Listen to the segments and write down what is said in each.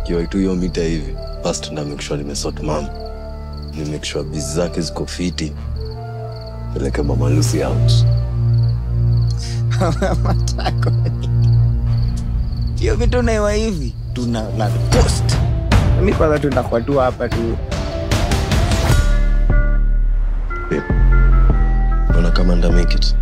kiwa tu hiyo mita hivi first na make sure nimesort mam ni make sure bizi zake ziko fiti peleke mama Lucy out matako hiyo vitu naiwa hivi tuna na post mi kwanza tutakuwa tu hapa tu naona kama nda make it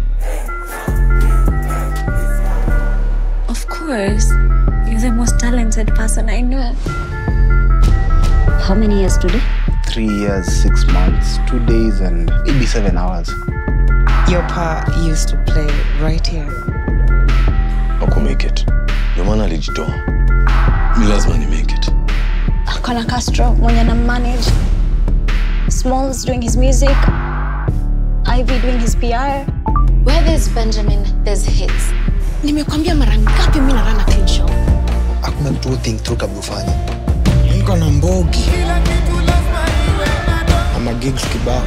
Of course. You're the most talented person I know. How many years today? three years six months two days and maybe seven hours Your pa used to play right here. aku make it ndio maana alijitoa mi lazima ni make it Akona Castro mwenye na manage. Smalls doing his music. Ivy doing his PR. Where there's Benjamin, there's hits. nimekwambia mara ngapi mi narana clean show hakuna kitu think through kabla ufanye niko na mbogi ama gigs kibao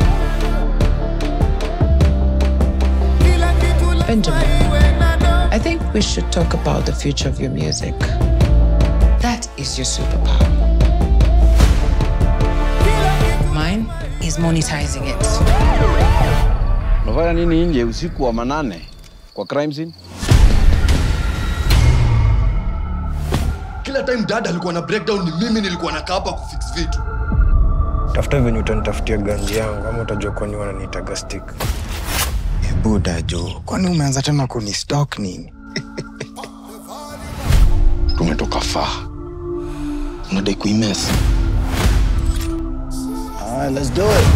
Benjamin, I think we should talk about the future of your music. That is your superpower. Mine is monetizing it. unafanya nini nje usiku wa manane kwa crime scene kila time dada alikuwa na breakdown ni mimi nilikuwa nakaa hapa kufix vitu tafuta venye utanitafutia ganji yangu ama utajua kwani wananiitaga stick buda jo kwani umeanza tena kuni stock nini tumetoka faa unadai kuimes Alright, let's do it.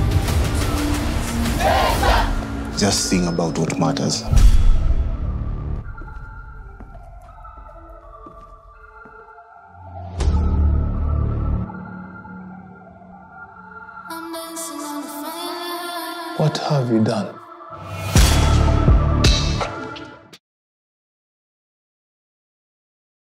Just sing about what matters. what have you done